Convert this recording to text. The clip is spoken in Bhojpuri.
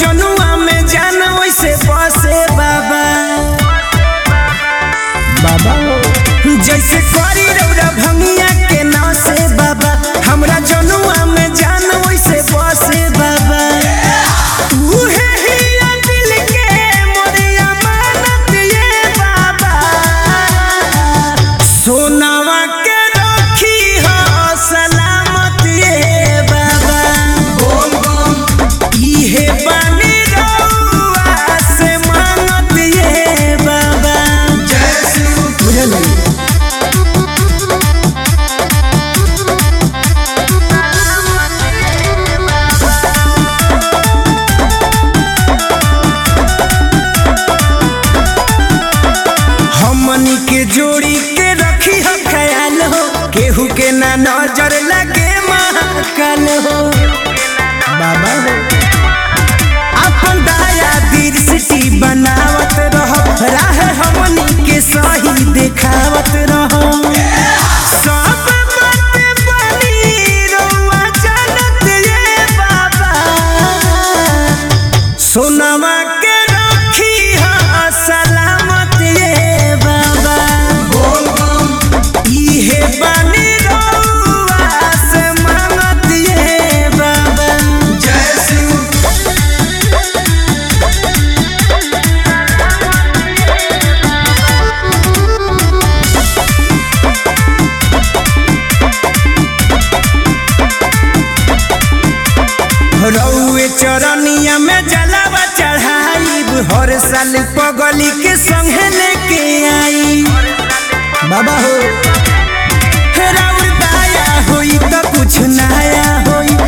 जनुआ में जान वैसे बसे बाबा बाबा जैसे करी रौरा भंगिया के नसे बाबा हमरा जनुआ में जान वैसे बसे बाबा उहे हिया दिल के मोरे अमानत ये बाबा सोनावा के रखी हो सलामत ये बाबा इहे बानी रउआ से मांगत ये बाबा बुझल हमनी के जोड़ी के रखी हो ख्याल हो केहू के ना नजर लगे महाकाल हो बाबा हो अपन दाया दृष्टि बनावत रहो राह हमनी के सही देखावत रहो सब बात बनी रउआ जानत ये बाबा सोनामा के रखी हा सलामत ये बाबा इहे बानी रउआ से मांगत ये बाबा रउए चरनिया में जलावा चढ़ाई हर साल पगली के संगे लेके आई बाबा हो राउर दाया होई तो कुछ नया होई